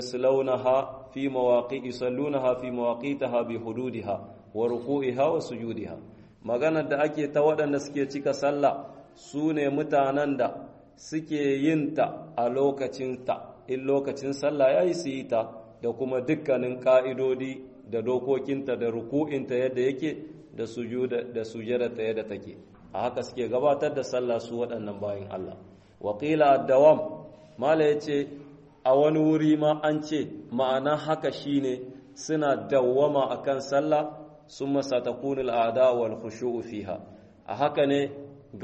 يصلونها في مواقع يصلونها في مواقيتها بحدودها وركوعها وسجودها maganar da ake ta waɗanda suke cika sallah su ne mutanen da suke yin ta a lokacinta in lokacin sallah ya yi su yi ta da kuma dukkanin ƙa'idodi da dokokinta da ruku'inta yadda yake da sujada ta yadda take a haka suke gabatar da sallah su waɗannan bayan Allah waƙila dawam mala ya ce a wani wuri ma an ce ma'ana haka shine suna dawwama akan sallah sun masa ta kunil ada wal khushu'u fiha a haka ne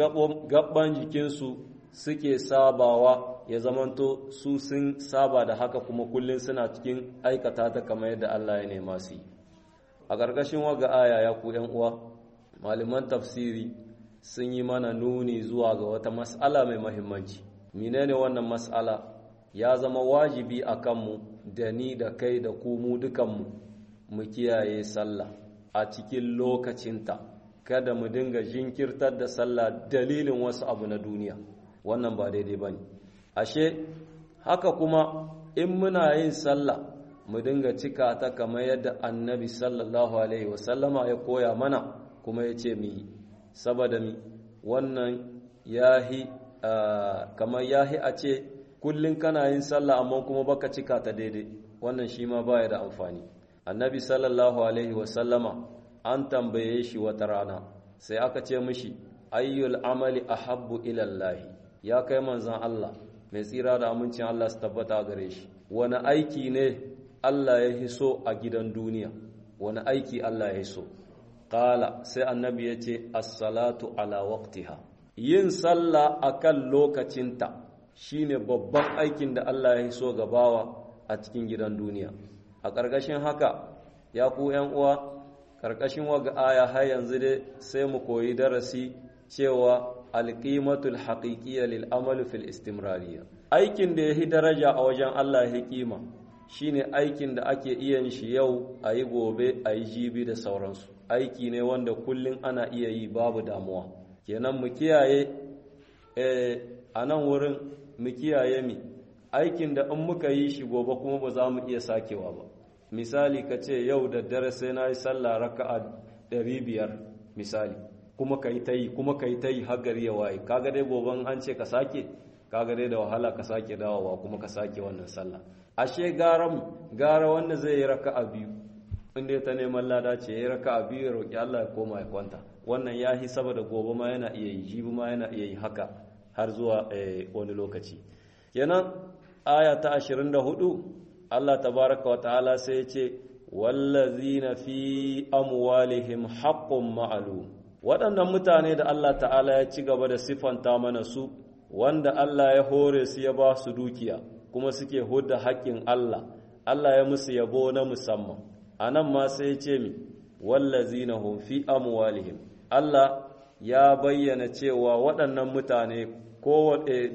gaban jikinsu suke sabawa ya zamanto su sun saba da haka kuma kullum suna cikin aikata ta kamar yadda Allah ya nema su yi a ƙarƙashin waga aya ya ku uwa malaman tafsiri sun yi mana nuni zuwa ga wata mas'ala mai mahimmanci menene wannan mas'ala ya zama wajibi a kanmu da ni da kai da ku mu dukanmu mu kiyaye sallah a cikin lokacinta kada mu dinga jinkirtar da sallah dalilin wasu abu na duniya wannan ba daidai ba ne ashe haka kuma in muna yin sallah mu dinga cika ta kamar yadda annabi sallallahu alaihi wasallama ya koya mana kuma ya ce mu yi saboda mi wannan yahi kamar yahi a ce kullum kana yin sallah amma kuma baka cika ta daidai wannan shi ma baya da amfani annabi sallallahu alaihi wasallama an tambaye shi wata rana sai aka ce mishi ayyul amali ahabbu ila Allah ya kai manzon Allah mai tsira da amincin Allah su tabbata gare shi wani aiki ne Allah ya hiso a gidan duniya wani aiki Allah ya hiso qala sai annabi ya ce as-salatu ala waqtiha yin sallah akan lokacinta shine babban aikin da Allah ya hiso gabawa a cikin gidan duniya a ƙarƙashin haka ya ku ‘yan uwa ƙarƙashin waga aya har yanzu dai sai mu koyi darasi cewa alƙimatul haƙiƙiyya lil amalu fil istimrariya aikin da ya yi daraja a wajen Allah ya kima shine aikin da ake iya shi yau a yi gobe a yi jibi da sauransu aiki ne wanda kullum ana iya yi babu damuwa kenan mu kiyaye a nan wurin mu kiyaye mi aikin da in muka yi shi gobe kuma ba za mu iya sakewa ba misali ka ce yau da dare sai na yi sallah raka'a ɗari biyar misali kuma ka yi ta yi kuma ka yi ta yi har gari ya waye kaga dai goben an ce ka sake kaga dai da wahala ka sake dawowa kuma ka sake wannan sallah ashe gara gara wanda zai yi raka'a biyu inda ta neman lada ce ya yi raka'a biyu ya roƙi Allah ya koma ya kwanta wannan ya yi saboda gobe ma yana iya yi jibi ma yana iya yi haka har zuwa wani lokaci kenan aya ta 24 Allah tabaraka wa ta'ala sai ya ce wallazina fi amwalihim haqqun ma'lum waɗannan mutane da Allah ta'ala ya ci gaba da siffanta mana su wanda Allah ya hore su ya ba su dukiya kuma suke hudda haƙƙin Allah Allah ya musu yabo na musamman anan ma sai ya ce mi wallazina hum fi amwalihim Allah ya bayyana cewa waɗannan mutane ko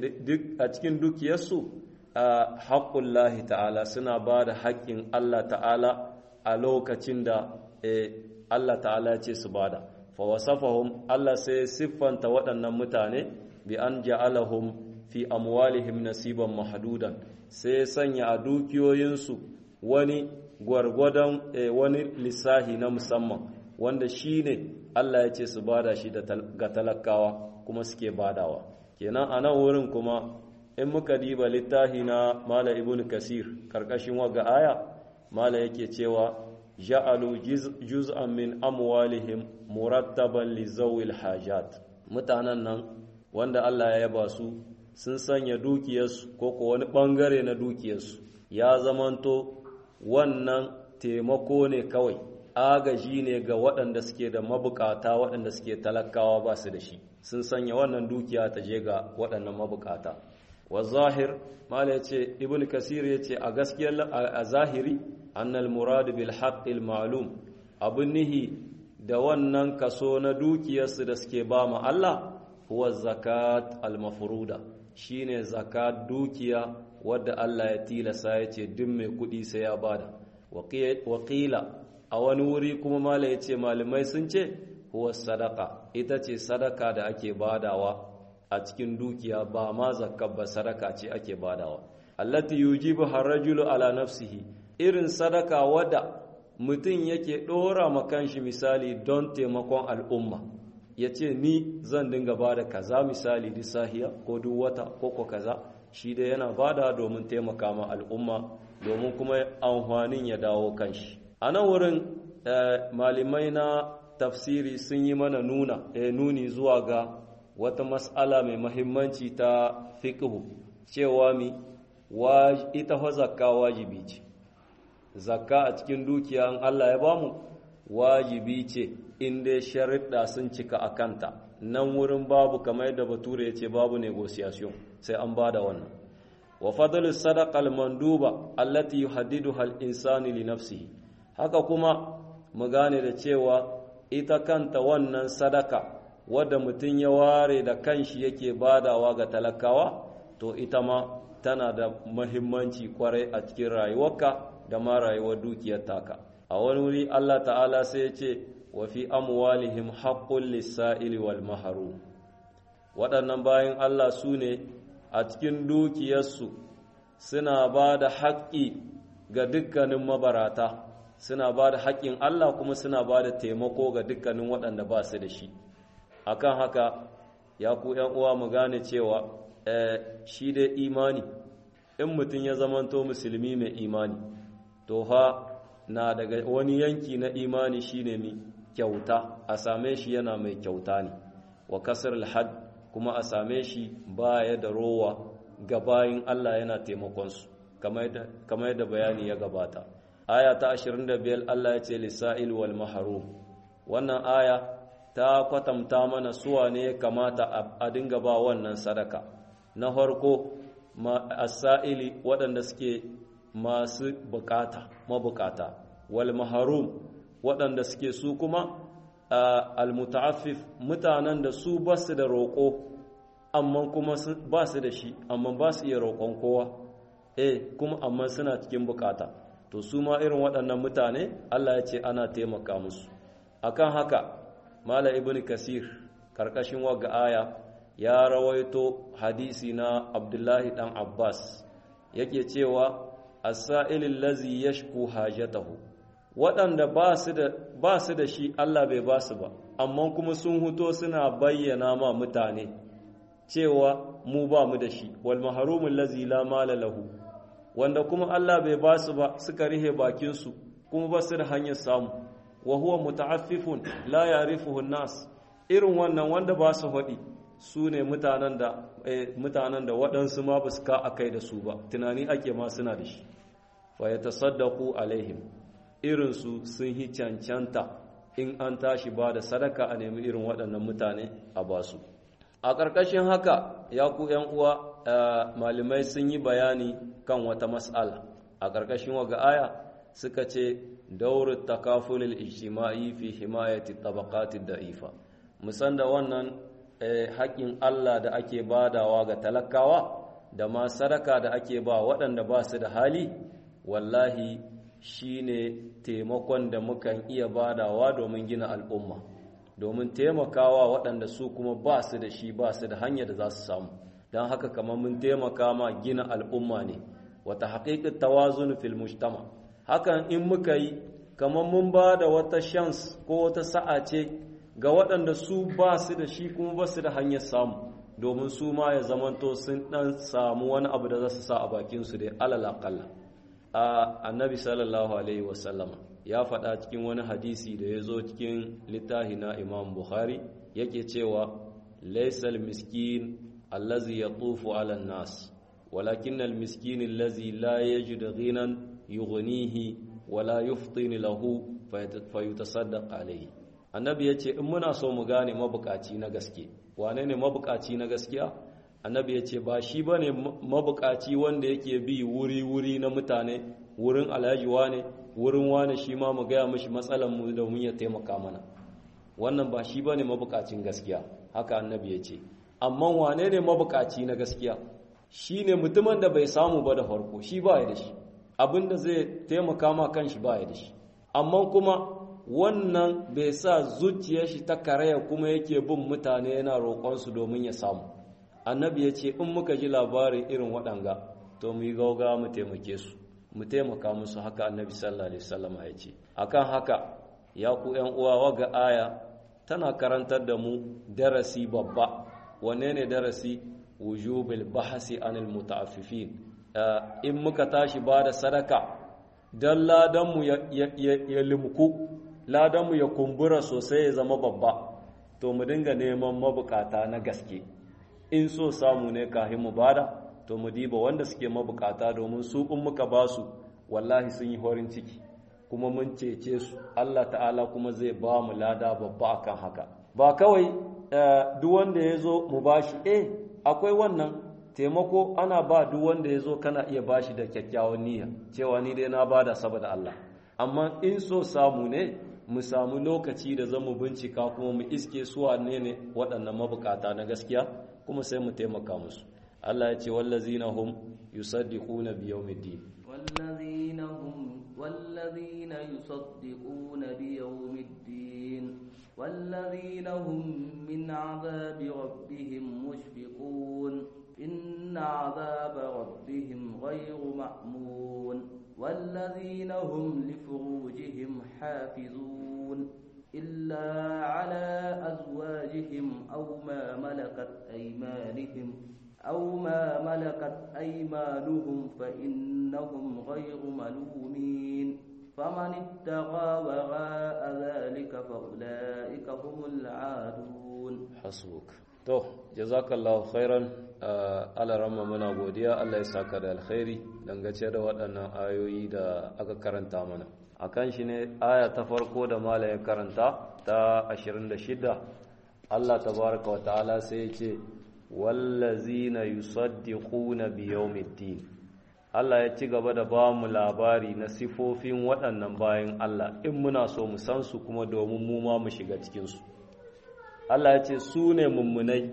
a cikin dukiyarsu a haƙƙullahi ta'ala suna ba da haƙƙin Allah ta'ala a lokacin da Allah ta'ala ce su bada fa wasafahum Allah sai siffanta waɗannan mutane bi an ja'alahum fi amwalihim nasiban mahdudan sai sanya a dukiyoyinsu wani gwargwadon wani lissahi na musamman wanda shine Allah ya ce su bada shi ga talakawa kuma suke badawa kenan a nan wurin kuma in muka diba littahi na mala ibn kasir karkashin waga aya mala yake cewa ja'alu juz'an min amwalihim murattaban li zawil hajat mutanen nan wanda Allah ya yaba su sun sanya dukiyarsu ko ko wani bangare na dukiyarsu ya zamanto wannan taimako ne kawai agaji ne ga waɗanda suke da mabukata waɗanda suke talakawa ba su da shi sun sanya wannan dukiya ta je ga waɗannan mabukata wa zahir mala yace ibn kasir yace a gaskiyar a zahiri annal murad bil haqqil ma'lum abun nihi da wannan kaso na dukiyarsu da suke ba ma Allah huwa zakat al mafruda shine zakat dukiya wadda Allah ya tilasa yace duk mai kudi sai ya bada waqila a wani wuri kuma mala yace malamai sun ce huwa sadaka ita ce sadaka da ake badawa a cikin dukiya ba ma zakka ba sadaka ce ake badawa allati yujibu harajulu ala nafsihi irin sadaka wadda mutum yake ɗora ma kanshi misali don taimakon al'umma ya ce ni zan dinga ba da kaza misali duk sahiya ko duk wata ko ko kaza shi da yana bada domin taimaka ma al'umma domin kuma amfanin ya dawo kanshi a nan wurin malamai na tafsiri sun yi mana nuna nuni zuwa ga wata mas'ala mai mahimmanci ta fiqhu cewa mi ita fa zakka wajibi ce zakka a cikin dukiya in Allah ya bamu wajibi ce in dai sharuɗa sun cika a kanta nan wurin babu kamar yadda bature ya ce babu negotiation sai an bada wannan wa fadlu sadaqa al-manduba allati yuhaddiduha al-insanu li nafsihi haka kuma mu gane da cewa ita kanta wannan sadaka wadda mutum ya ware da kanshi yake badawa ga talakawa to ita ma tana da mahimmanci kwarai a cikin rayuwarka da ma rayuwar dukiyar taka a wani wuri Allah ta'ala sai ya ce wa fi amwalihim haqqul lis-sa'ili wal mahrum waɗannan bayan Allah su ne a cikin dukiyarsu suna ba da haƙƙi ga dukkanin mabarata suna ba da haƙƙin Allah kuma suna ba da taimako ga dukkanin waɗanda ba su da shi akan haka ya ku uwa mu gane cewa shi da imani in mutum ya zamanto musulmi mai imani to ha na daga wani yanki na imani shine mi kyauta a same shi yana mai kyauta ne wa kasar alhad kuma a same shi baya da rowa ga bayin Allah yana taimakonsu kamar yadda bayani ya gabata aya ta 25 Allah ya ce lisa'il wal mahrum wannan aya ta kwatanta mana suwa ne ya kamata a dinga ba wannan sadaka na farko as-sa'ili waɗanda suke masu bukata mabukata wal mahrum waɗanda suke su kuma al-muta'affif mutanen da su basu da roƙo amma kuma ba su da shi amma ba su iya roƙon kowa eh kuma amma suna cikin bukata to su ma irin waɗannan mutane Allah ya ce ana taimaka musu akan haka mala ibn kasir karkashin waga aya ya rawaito hadisi na abdullahi dan abbas yake cewa as-sa'ilil ladzi yashku hajatahu waɗanda ba su da ba su da shi Allah bai ba su ba amma kuma sun huto suna bayyana ma mutane cewa mu ba mu da shi wal mahrumul ladzi la mala lahu wanda kuma Allah bai ba su ba suka rihe bakin su kuma ba su da hanyar samu wa huwa muta'affifun la ya'rifuhu nas irin wannan wanda ba su faɗi su ne mutanen da mutanen da waɗansu ma ba su ka akai da su ba tunani ake ma suna da shi fa yatasaddaqu alaihim irin su sun yi cancanta in an tashi ba da sadaka a nemi irin waɗannan mutane a basu a ƙarƙashin haka ya ku ‘yan uwa malamai sun yi bayani kan wata mas'ala a ƙarƙashin waga aya suka ce daurin takafulil ijtima'i fi himayati tabaqati da'ifa musan da wannan haƙƙin Allah da ake badawa ga talakawa da ma sadaka da ake ba waɗanda ba su da hali wallahi shine taimakon da mukan iya badawa domin gina al'umma domin taimakawa waɗanda su kuma ba su da shi ba su da hanyar da za su samu don haka kamar mun taimaka ma gina al'umma ne wata haƙiƙin tawazun fil mujtama hakan in muka yi kamar mun ba da wata shans ko wata sa'a ce ga waɗanda su ba su da shi kuma ba su da hanyar samu domin su ma ya zamanto sun ɗan samu wani abu da za su sa a bakinsu dai alal aƙalla a annabi sallallahu alaihi wasallama ya faɗa cikin wani hadisi da ya zo cikin littafi na imam bukhari yake cewa laisal miskin allazi ya tufu ala nas walakin almiskin allazi la yajid ghinan yughnihi wala yuftini lahu fayutasaddaq alayhi annabi yace in muna so mu gane mabukaci na gaske wane ne mabukaci na gaskiya annabi yace ba shi bane mabukaci wanda yake bi wuri wuri na mutane wurin alhaji wane wurin wane shi ma mu gaya mashi matsalan mu da mun ya taimaka mana wannan ba shi bane mabukacin gaskiya haka annabi ya ce amma wane ne mabukaci na gaskiya shi ne mutumin da bai samu ba da farko shi ba ya da shi abinda zai taimaka ma kanshi ba ya da shi amma kuma wannan bai sa zuciyar shi ta karaya kuma yake bin mutane yana roƙonsu domin ya samu annabi ya ce in muka ji labarin irin waɗanga to mu yi gauga mu taimake su mu taimaka musu haka annabi sallallahu alaihi wasallam ya ce akan haka ya ku ƴan uwa waga aya tana karantar da mu darasi babba wanne ne darasi wujubil bahasi anil muta'affifin in muka tashi ba da sadaka dan ladan mu ya limku ladan mu ya kumbura sosai ya zama babba to mu dinga neman mabukata na gaske in so samu ne kahin mu bada to mu diba wanda suke mabukata domin su in muka ba su wallahi sun yi horin ciki kuma mun cece su Allah ta'ala kuma zai ba mu lada babba akan haka ba kawai duk wanda ya zo mu bashi eh akwai wannan taimako ana ba duk wanda ya zo kana iya bashi da kyakkyawan niyya cewa ni dai na bada saboda Allah amma in so samu ne mu samu lokaci da zamu bincika kuma mu iske su wane ne waɗannan mabukata na gaskiya kuma sai mu taimaka musu Allah ya ce wallazina hum yusaddiquna bi yawmiddin wallazina hum wallazina yusaddiquna bi yawmiddin wallazina hum min azabi rabbihim mushfiqun inna azaba rabbihim ghayru ma'mun والذين هم لفروجهم حافظون إلا على أزواجهم أو ما ملكت أيمانهم أو ما ملكت أيمانهم فإنهم غير ملومين فمن اتقى وراء ذلك فأولئك هم العادون حسبك to jazakallahu khairan ala ramma muna godiya Allah ya saka da alkhairi dangace da waɗannan ayoyi da aka karanta mana akan shi ne aya ta farko da mala ya karanta ta 26 Allah tabaraka wa ta'ala sai ya ce wallazina yusaddiquna bi yawmiddin Allah ya ci gaba da ba mu labari na sifofin waɗannan bayan Allah in muna so mu san su kuma domin mu ma mu shiga cikin su Allah ya ce su ne mummunai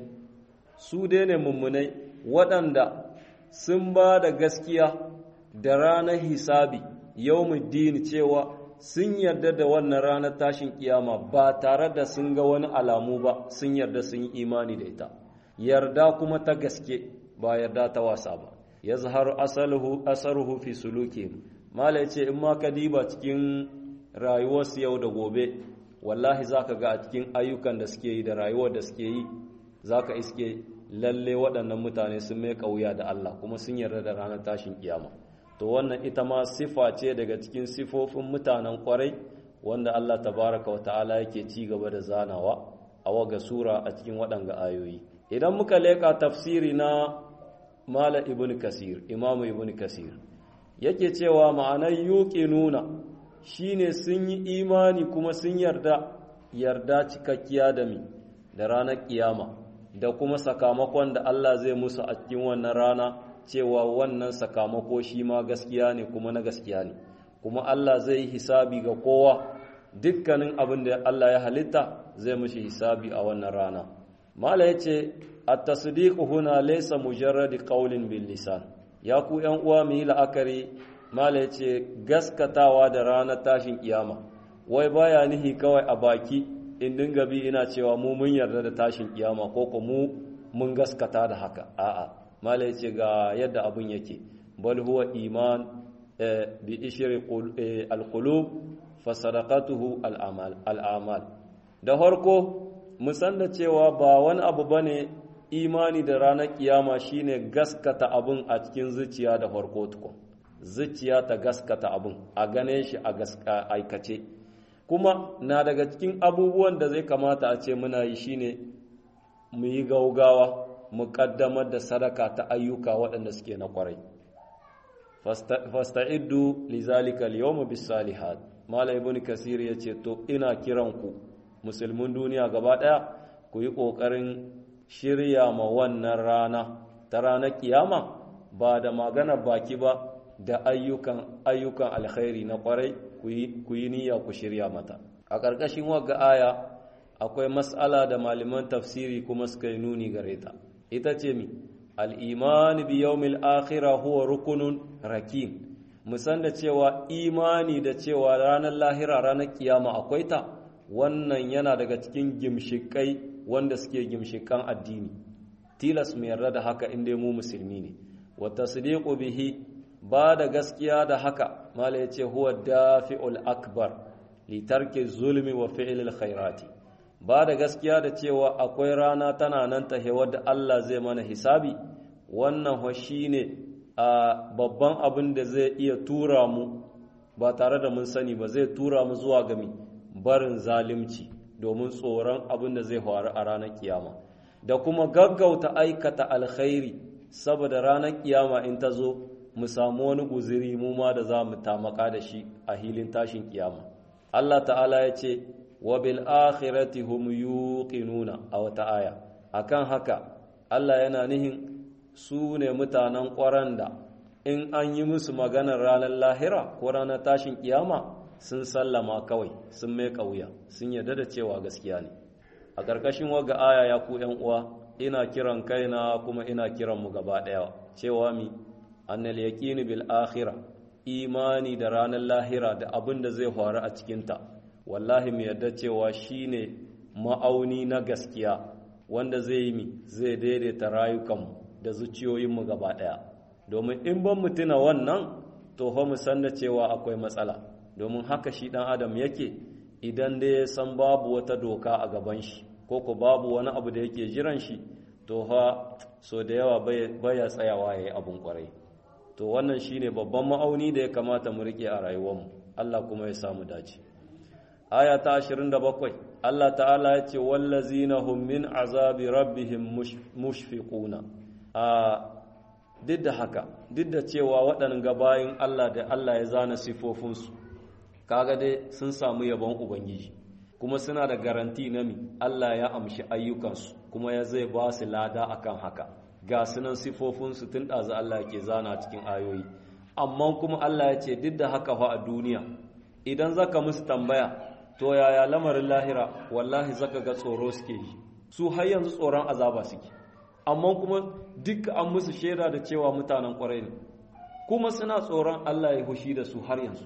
su dai ne mummunai waɗanda sun ba da gaskiya da ranar hisabi yawmuddin cewa sun yarda da wannan ranar tashin kiyama ba tare da sun ga wani alamu ba sun yarda sun yi imani da ita yarda kuma ta gaske ba yarda ta wasa ba ya zaharu asaruhu fi suluki mala ce in ma ka diba cikin rayuwarsu yau da gobe wallahi za ka ga a cikin ayyukan da suke yi da rayuwar da suke yi za ka iske lalle waɗannan mutane sun mai ƙauya da Allah kuma sun yarda da ranar tashin kiyama to wannan ita ma sifa ce daga cikin sifofin mutanen kwarai wanda Allah tabaraka wa ta'ala yake ci gaba da zanawa a waga sura a cikin waɗanga ayoyi idan muka leƙa tafsiri na mala ibn kasir imamu ibn kasir yake cewa ma'anar yuƙi nuna shine sun yi imani kuma sun yarda yarda cikakkiya da mi da ranar kiyama da kuma sakamakon da Allah zai musu a cikin wannan rana cewa wannan sakamako shi ma gaskiya ne kuma na gaskiya ne kuma Allah zai hisabi ga kowa dukkanin abin da Allah ya halitta zai mushi hisabi a wannan rana mala yace at-tasdiqu huna laysa mujarrad qawlin bil lisan ya ku yan uwa mu yi la'akari mala yace gaskatawa da ranar tashin kiyama wai baya nihi kawai a baki in dinga bi ina cewa mu mun yarda da tashin kiyama ko ko mu mun gaskata da haka a'a mala yace ga yadda abun yake bal huwa iman bi ishri al-qulub fa sadaqatuhu al-amal al-amal da farko mu san da cewa ba wani abu bane imani da ranar kiyama shine gaskata abun a cikin zuciya da farko tukun zuciya ta gaskata abun a gane shi a gaska aikace kuma na daga cikin abubuwan da zai kamata a ce muna yi shine mu yi gaugawa mu kaddamar da sadaka ta ayyuka waɗanda suke na kwarai fasta'iddu lizalika al-yawma bis-salihat mala ibn kasir yace to ina kiran ku musulmin duniya gaba daya ku yi kokarin shirya ma wannan rana ta ranar kiyama ba da magana baki ba da ayyukan ayyukan alkhairi na kwarai ku yi niyya ku shirya mata a ƙarƙashin wagga aya akwai mas'ala da malaman tafsiri kuma suka yi nuni gare ta ita ce mi al'imani bi yawmil akhira huwa rukunun rakin musan da cewa imani da cewa ranar lahira ranar kiyama akwai ta wannan yana daga cikin gimshikai wanda suke gimshikan addini tilas mu yarda da haka inda mu musulmi ne wa tasdiqu bihi ba da gaskiya da haka mala yace huwa dafi'ul akbar li tarki zulmi wa fi'lil khairati ba da gaskiya da cewa akwai rana tana nan ta wadda Allah zai mana hisabi wannan ho shine a babban abin da zai iya tura mu ba tare da mun sani ba zai tura mu zuwa gami barin zalimci domin tsoron abin da zai faru a ranar kiyama da kuma gaggauta aikata alkhairi saboda ranar kiyama in ta zo mu samu wani guziri mu ma da za mu tamaka da shi a hilin tashin kiyama Allah ta'ala ya ce wa bil akhirati hum yuqinuna a wata aya akan haka Allah yana nihin su ne mutanen ƙwaran da in an yi musu maganar ranar lahira ko ranar tashin kiyama sun sallama kawai sun mai ƙauya sun yarda da cewa gaskiya ne a ƙarƙashin waga aya ya ku ‘yan uwa ina kiran kaina kuma ina kiran mu gaba ɗaya cewa mi annal yaqini bil akhirah imani da ranar lahira da abin da zai faru a cikinta wallahi mu yarda cewa shine ma'auni na gaskiya wanda zai yi mi zai daidaita rayukanmu da zuciyoyinmu gaba ɗaya domin in ban mu tuna wannan to fa mu san da cewa akwai matsala domin haka shi ɗan adam yake idan dai ya san babu wata doka a gaban shi ko ko babu wani abu da yake jiran shi to ha so da yawa baya tsayawa ya yi abin kwarai to wannan shine babban ma'auni da ya kamata mu riƙe a rayuwarmu Allah kuma ya samu dace aya ta 27 Allah ta'ala ya ce wallazina hum min azabi rabbihim mushfiquna a duk da haka duk da cewa waɗannan gabayin Allah da Allah ya zana sifofinsu kaga dai sun samu yabon ubangiji kuma suna da garanti na mi Allah ya amshi ayyukansu kuma ya zai ba su lada akan haka ga sunan sifofinsu tun ɗazu Allah ke zana cikin ayoyi amma kuma Allah ya ce duk da haka fa a duniya idan zaka musu tambaya to yaya lamarin lahira wallahi zaka ga tsoro suke yi su har yanzu tsoron azaba suke amma kuma duk an musu shaida da cewa mutanen kwarai ne kuma suna tsoron Allah ya hushi da su har yanzu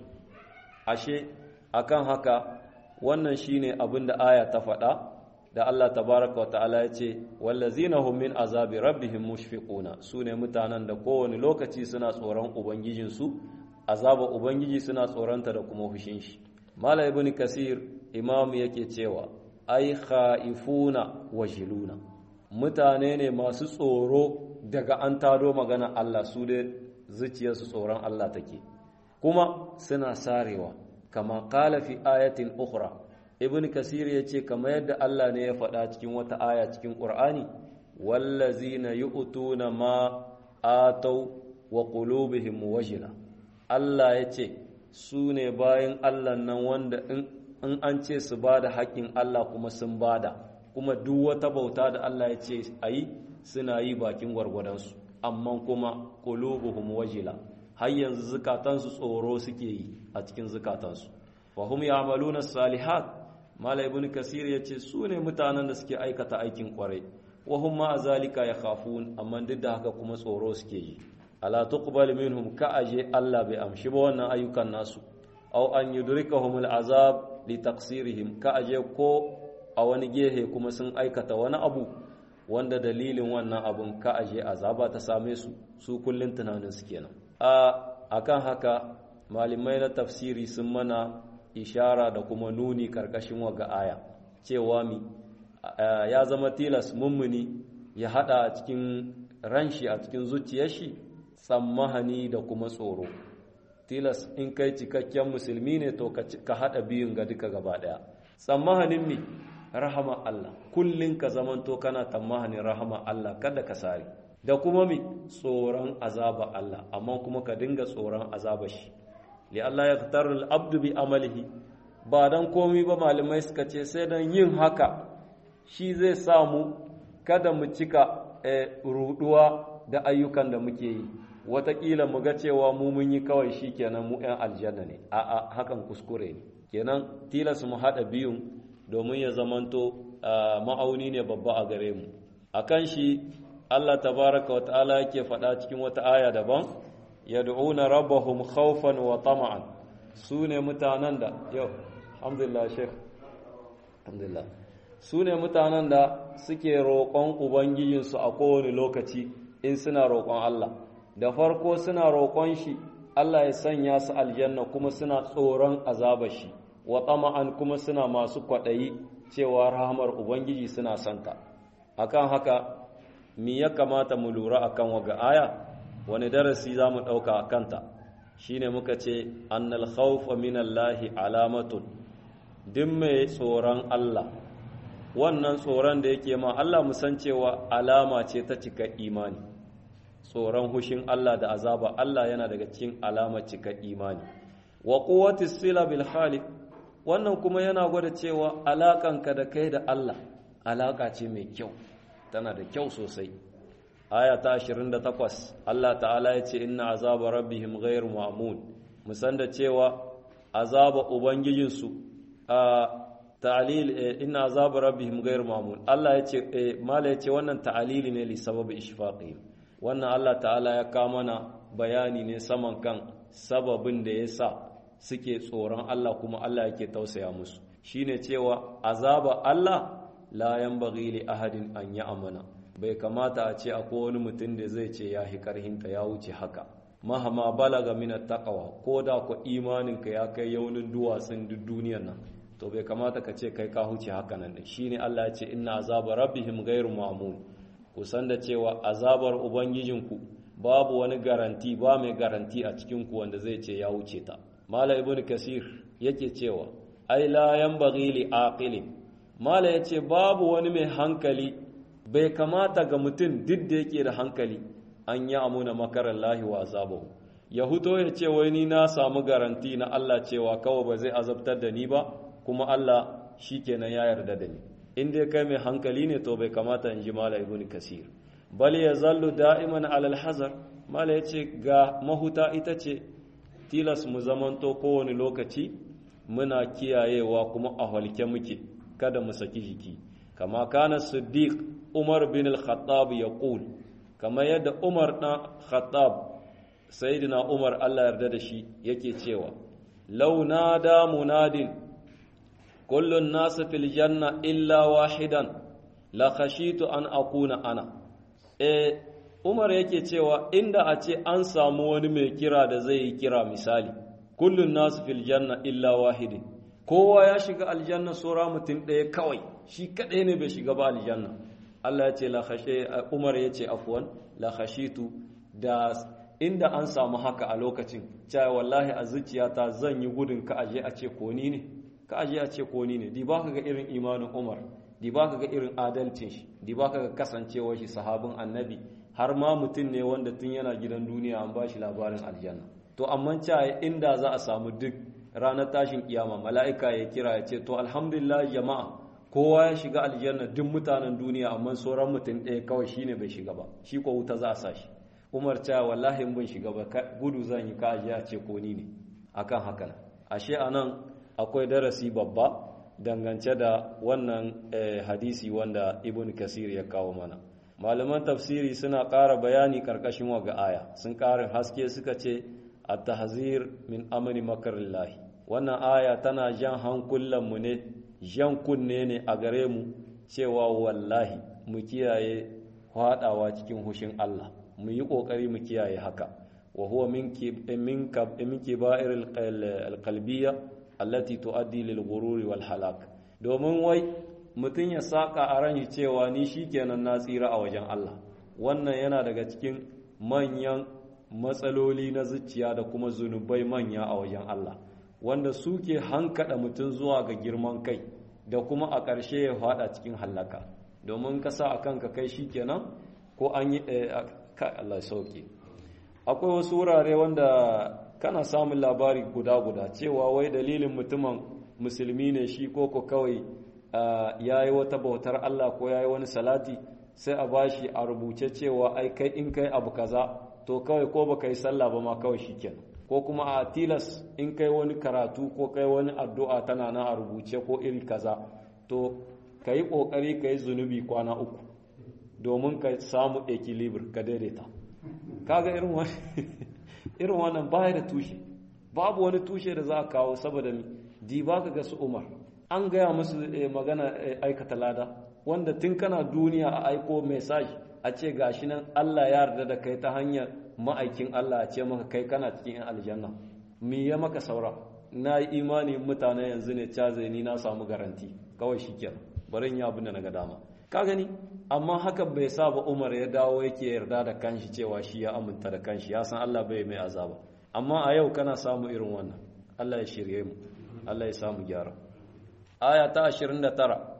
ashe akan haka wannan shine abin da aya ta faɗa da Allah tabaraka wa ta'ala ya ce wallazina hum min azabi rabbihim mushfiquna sune mutanen da kowane lokaci suna tsoron ubangijinsu azaba ubangiji suna tsoronta da kuma hushin shi mala ibn kasir imam yake cewa ai khaifuna wajiluna mutane ne masu tsoro daga an tado magana Allah su da zuciyarsu tsoron Allah take kuma suna sarewa kama qala fi ayatin ukhra ibn kasir yace kama yadda Allah ne ya faɗa cikin wata aya cikin qur'ani wallazina yu'tuna ma atau wa qulubihim wajila Allah yace su ne bayan Allah nan wanda in an ce su bada haƙƙin Allah kuma sun bada kuma duk wata bauta da Allah ya ce a yi suna yi bakin gwargwadonsu amma kuma qulubuhum wajila har yanzu zukatansu tsoro suke yi a cikin zukatansu wa hum ya'maluna salihat mala ibn kasir yace su ne mutanen da suke aikata aikin kwarai wa hum ma zalika yakhafun amma duk da haka kuma tsoro suke yi ala tuqbal minhum ka aje Allah bai amshi ba wannan ayyukan nasu aw an yudrikahum al'azab li taqsirihim ka aje ko a wani gehe kuma sun aikata wani abu wanda dalilin wannan abun ka aje azaba ta same su su kullun tunanin su kenan a akan haka malamai na tafsiri sun mana ishara da kuma nuni karkashin waga aya cewa mi ya zama tilas mummuni ya hada a cikin ranshi a cikin zuciyar shi tsammahani da kuma tsoro tilas in kai cikakken musulmi ne to ka hada biyun ga duka gaba daya tsammahanin mi rahama Allah kullun ka zamanto kana tsammahanin rahama Allah kada ka sare da kuma mi tsoron azaba Allah amma kuma ka dinga tsoron azaba shi li Allah ya fitar abdu bi amalihi ba dan komi ba malamai suka ce sai dan yin haka shi zai samu kada mu cika ruduwa da ayyukan da muke yi wataƙila mu ga cewa mu mun yi kawai shi kenan mu 'yan aljanna ne a'a hakan kuskure ne kenan tilas mu haɗa biyun domin ya zamanto ma'auni ne babba a gare mu akan shi Allah tabaraka wa ta'ala yake faɗa cikin wata aya daban yad'una rabbahum khawfan wa tama'an su ne mutanen da yau alhamdulillah sheikh alhamdulillah su ne mutanen da suke roƙon ubangijinsu a kowane lokaci in suna roƙon Allah da farko suna roƙon shi Allah ya sanya su aljanna kuma suna tsoron azaba shi wa tama'an kuma suna masu kwaɗayi cewa rahamar ubangiji suna santa akan haka mi ya kamata mu lura akan waga aya wani darasi za mu ɗauka a kanta shine muka ce annal khawfa minallahi alamatun duk mai tsoron Allah wannan tsoron da yake ma Allah musan cewa alama ce ta cika imani tsoron hushin Allah da azaba Allah yana daga cikin alamar cika imani wa quwwati sila bil khaliq wannan kuma yana gwada cewa alakanka da kai da Allah alaka ce mai kyau tana da kyau sosai aya ta 28 Allah ta'ala ya ce inna azaba rabbihim ghayr ma'mun musan da cewa azaba ubangijinsu a ta'lil inna azaba rabbihim ghayr ma'mun Allah ya ce mala ya ce wannan ta'lili ne li sababi ishfaqihim wannan Allah ta'ala ya kawo mana bayani ne saman kan sababin da ya sa suke tsoron Allah kuma Allah yake tausaya musu shine cewa azaba Allah la yanbaghi li ahadin an amana bai kamata a ce akwai wani mutum da zai ce ya hi karhinta ya wuce haka mahama balaga min taqwa ko da ku imaninka ya kai yaunin duwatsun duk duniyar nan to bai kamata ka ce kai ka huce haka nan shine Allah ya ce inna azaba rabbihim ghairu ma'mun ku san da cewa azabar ubangijinku babu wani garanti ba mai garanti a cikin ku wanda zai ce ya wuce ta mala ibn kasir yake cewa ai la yanbaghi li aqili mala yace babu wani mai hankali bai kamata ga mutum duk da yake da hankali an yi amuna makarar lahi wa azabahu ya huto ya ce wai ni na samu garanti na Allah cewa kawai ba zai azabtar da ni ba kuma Allah shi kenan ya yarda da ni in dai kai mai hankali ne to bai kamata in ji mala ibn kasir bal ya zallu da'iman alal hazar mala yace ga mahuta ita ce tilas mu zamanto kowane lokaci muna kiyayewa kuma a halke muke kada mu saki jiki kama kana siddiq umar bin al-khattab yaqul kama yadda umar dan khattab sayyidina umar Allah yarda da shi yake cewa law nada munadin kullu an-nas fil janna illa wahidan la khashitu an akuna ana eh umar yake cewa inda a ce an samu wani mai kira da zai yi kira misali kullun nasu fil janna illa wahidin kowa ya shiga aljanna sura mutum ɗaya kawai shi kaɗai ne bai shiga ba aljanna Allah ya ce la khashe Umar ya ce afwan la khashitu da inda an samu haka a lokacin cewa wallahi a zuciyata zan yi gudun ka aje a ce koni ne ka aje a ce koni ne di ba ka ga irin imanin Umar di ba ka ga irin adalcin shi di ba ka ga kasancewar shi sahabin annabi har ma mutum ne wanda tun yana gidan duniya an ba shi labarin aljanna to amma cewa inda za a samu duk ranar tashin kiyama mala'ika ya kira ya ce to alhamdulillah jama'a kowa ya shiga aljanna duk mutanen duniya amma sauran mutum ɗaya kawai shine bai shiga ba shi ko wuta za a sa shi umar cewa wallahi in ban shiga ba gudu zan yi ka a ce ko ni ne akan haka ashe anan akwai darasi babba dangance da wannan hadisi wanda ibn kasir ya kawo mana malaman tafsiri suna ƙara bayani ƙarƙashin waga aya sun ƙarin haske suka ce a tahzir min amani makarillahi wannan aya tana jan hankulanmu ne jan kunne ne a gare mu cewa wallahi mu kiyaye haɗawa cikin hushin Allah mu yi ƙoƙari mu kiyaye haka wa huwa min kiba'ir alqalbiyya allati tuaddi lil ghururi wal halak domin wai mutum ya saka a ran cewa ni shikenan na tsira a wajen Allah wannan yana daga cikin manyan matsaloli na zuciya da kuma zunubai manya a wajen Allah wanda suke hankada mutum zuwa ga girman kai da kuma a ƙarshe ya fada cikin hallaka domin ka sa a kanka kai shikenan ko an yi Allah sauke akwai wasu wurare wanda kana samun labari guda-guda cewa wai dalilin mutumin musulmi ne shi ko ko kawai ya yi wata bautar Allah ko ya yi wani salati sai a bashi a rubuce cewa ai kai in kai abu kaza to kawai ko baka yi sallah ba ma kawai shikenan ko kuma a tilas in kai wani karatu ko kai wani addu'a tana na a rubuce ko iri kaza to ka yi ƙoƙari ka yi zunubi kwana uku domin ka samu equilibre ka daidaita kaga irin wani irin wannan baya da tushe babu wani tushe da za a kawo saboda di ba ka ga su umar an gaya musu magana aikata lada wanda tun kana duniya a aiko message a ce gashi nan Allah ya yarda da kai ta hanyar ma'aikin Allah a ce maka kai kana cikin yan aljanna me ya maka saura na yi imani mutane yanzu ne caze ni na samu garanti kawai shikenan bari in yi abin da na ga dama ka gani amma haka bai sa ba Umar ya dawo yake yarda da kanshi cewa shi ya aminta da kanshi ya san Allah bai mai azaba amma a yau kana samu irin wannan Allah ya shirye mu Allah ya samu gyara aya ta 29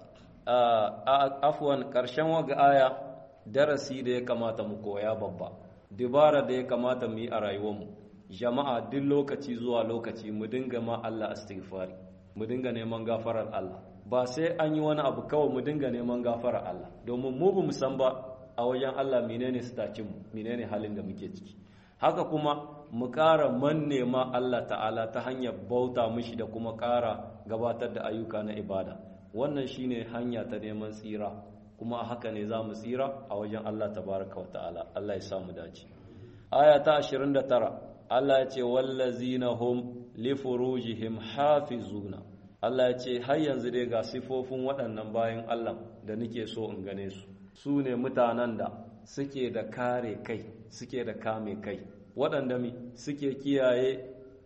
afwan karshen waga aya darasi da ya kamata mu koya babba dibara da ya kamata mu yi a rayuwarmu jama'a duk lokaci zuwa lokaci mu dinga ma Allah istighfari mu dinga neman gafarar Allah ba sai an yi wani abu kawai mu dinga neman gafarar Allah domin mu bamu san ba a wajen Allah menene stacin mu menene halin da muke ciki haka kuma mu ƙara manne ma Allah ta'ala ta hanyar bauta mishi da kuma ƙara gabatar da ayyuka na ibada wannan shine hanya ta neman tsira kuma a haka ne za mu tsira a wajen Allah tabaraka wa ta'ala Allah ya samu dace aya ta 29 Allah ya ce wallazina hum li furujihim hafizuna Allah ya ce har yanzu dai ga sifofin waɗannan bayan Allah da nake so in gane su su ne mutanen da suke da kare kai suke da kame kai waɗanda mi suke kiyaye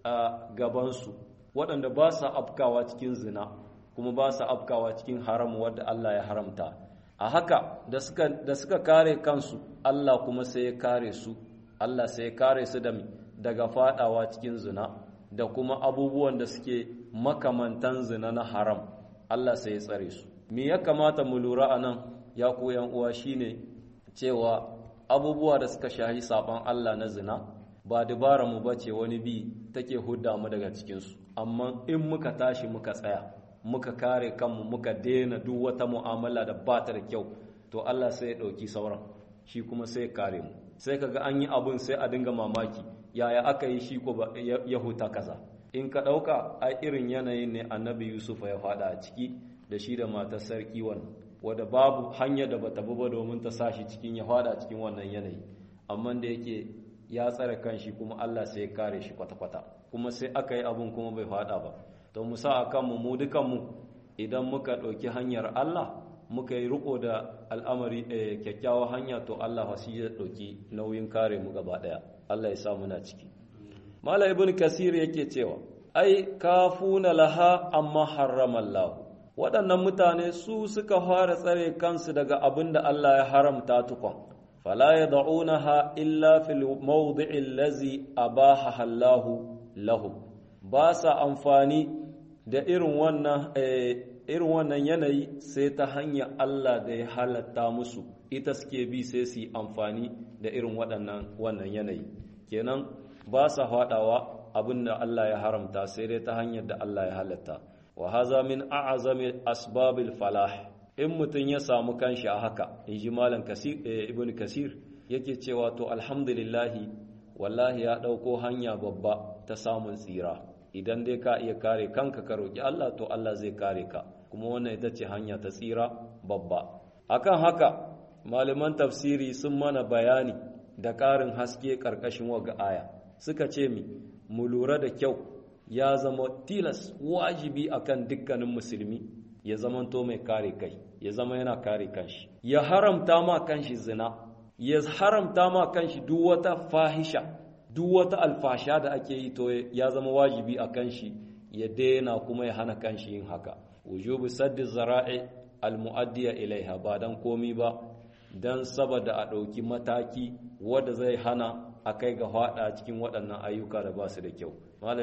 a gabansu waɗanda ba sa afkawa cikin zina kuma ba sa afkawa cikin haram wadda Allah ya haramta a haka da suka, da suka kare kansu Allah kuma sai ya kare su Allah sai ya kare su da mi daga fadawa cikin zina da kuma abubuwan da suke makamantan zina na haram Allah sai ya tsare su me ya kamata mu lura a nan ya ku yan uwa shine cewa abubuwa da suka shahi saban Allah na zina ba dabara mu bace wani bi take hudda mu daga cikin su amma in muka tashi muka tsaya muka kare kanmu muka daina duk wata mu'amala da ba ta da kyau to Allah sai ya dauki sauran shi kuma sai ya kare mu sai kaga an yi abun sai a dinga mamaki yaya aka yi shi ko ya huta kaza in ka dauka a irin yanayin ne annabi Yusuf ya fada a ciki da shi da matar sarki wannan wadda babu hanya da bata bi ba domin ta sashi cikin ya fada cikin wannan yanayi amma da yake ya tsare kanshi kuma Allah sai ya kare shi kwata-kwata kuma sai aka yi abun kuma bai fada ba to mu sa akan mu mu dukan mu idan muka ɗauki hanyar Allah muka yi riko da al'amari kyakkyawa hanya to Allah wasi ya ɗauki nauyin kare mu gaba ɗaya Allah ya sa muna ciki Malam Ibn Kasir yake cewa ai kafuna laha amma harrama Allah waɗannan mutane su suka fara tsare kansu daga abin da Allah ya haramta tukon fala yad'unaha illa fil mawdi'i allazi abaha Allah lahum ba sa amfani da irin wannan irin wannan yanayi sai ta hanyar Allah da ya halatta musu ita suke bi sai su yi amfani da irin waɗannan wannan yanayi kenan ba sa faɗawa abin da Allah ya haramta sai dai ta hanyar da Allah ya halatta wa haza min a'azami asbabil falah in mutum ya samu kanshi a haka in ji malam ibn kasir yake cewa to alhamdulillahi wallahi ya ɗauko hanya babba ta samun tsira idan dai ka iya kare kanka ka roƙi Allah to Allah zai kare ka kuma wannan ita ce hanya ta tsira babba akan haka malaman tafsiri sun mana bayani da ƙarin haske ƙarƙashin waga aya suka ce mi mu lura da kyau ya zama tilas wajibi akan dukkanin musulmi ya zamanto mai kare kai ya zama yana kare kanshi ya haramta ma kanshi zina ya haramta ma kanshi duk wata fahisha duk wata alfasha da ake yi to ya zama wajibi a kanshi ya daina kuma ya hana kanshi yin haka wujubu saddi zara'i almu'addiya ilaiha ba dan komi ba dan saboda a ɗauki mataki wanda zai hana a kai ga hada cikin waɗannan ayyuka da ba su da kyau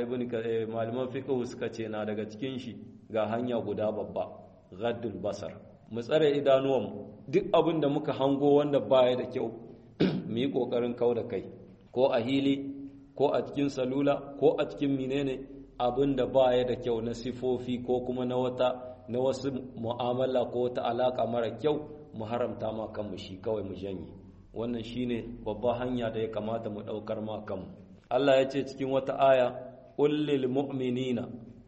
malaman fiqh suka ce na daga cikin shi ga hanya guda babba ghaddul basar mu tsare idanuwan duk abin da muka hango wanda baya da kyau mu yi kokarin kau da kai ko a hili ko a cikin salula ko a cikin menene abin da baya da kyau na sifofi ko kuma na wata na wasu mu'amala ko wata alaka mara kyau mu haramta ma kanmu shi kawai mu janye wannan shine babba hanya da ya kamata mu daukar ma kanmu Allah ya ce cikin wata aya qul lil mu'minina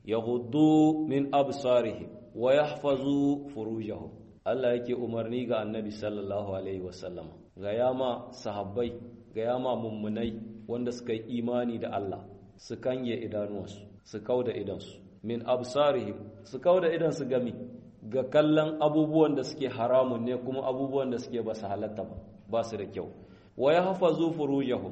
yaghuddu min absarihim wa yahfazu furujahum Allah yake umarni ga Annabi sallallahu alaihi wasallam ga yama sahabbai ga yama mummunai wanda suka yi imani da Allah su kange idanuwansu su kauda idansu min absarihim su kauda idansu gami ga kallon abubuwan da suke haramun ne kuma abubuwan da suke ba su halatta ba ba su da kyau wa yahfazu furujahum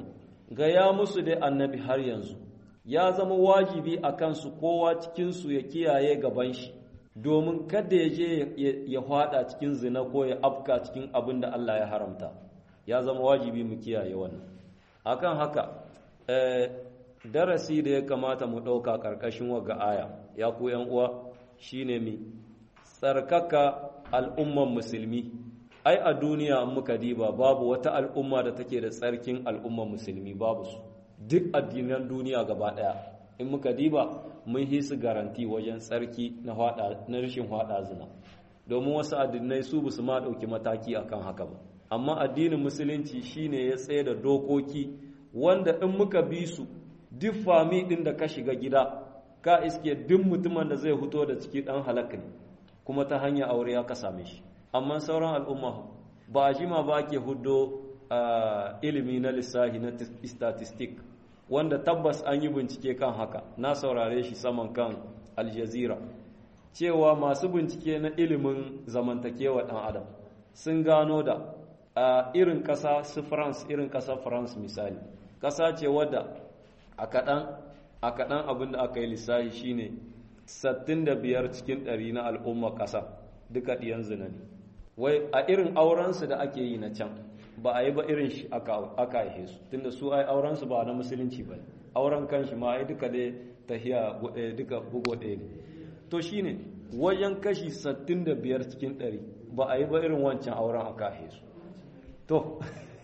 gaya musu dai annabi har yanzu ya zama wajibi a kansu kowa cikinsu ya kiyaye gaban shi domin kada ya je ya hwada cikin zina ko ya afka cikin abin da Allah ya haramta ya zama wajibi mu kiyaye wannan akan haka darasi da ya kamata mu ɗauka ƙarƙashin waga aya ya ku uwa shine mi tsarkaka al'umman musulmi ai a duniya an muka diba babu wata al'umma da take da tsarkin al'umman musulmi babu su duk addinan duniya gaba ɗaya in muka diba mun yi su garanti wajen tsarki na rashin hwada zina domin wasu addinai su basu ma ɗauki mataki akan haka ba amma addinin musulunci shine ya tsaye da dokoki wanda in muka bi su duk fami ɗin da ka shiga gida ka iske duk mutumin da zai fito da ciki ɗan halaka ne kuma ta hanyar aure ya ka same shi amma sauran al'umma ba a jima ba ke hudo ilimi na lissahi na statistic wanda tabbas an yi bincike kan haka na saurare shi saman kan aljazira cewa masu bincike na ilimin zamantakewa ɗan adam sun gano da irin ƙasa su france irin ƙasa france misali ƙasa ce wadda a kaɗan abin da aka yi lissahi shine 65 cikin ɗari na al'umma ƙasa duka ɗiyan zina ne wai a irin aurensu da ake yi na can ba a yi ba irin shi aka haihe su tunda su ai aurensu ba na musulunci ba auren kanshi ma ai duka dai tahiya duka bugo ɗaya ne to shine wajen kashi 65 cikin 100 ba a yi ba irin wancan auren aka haihe su to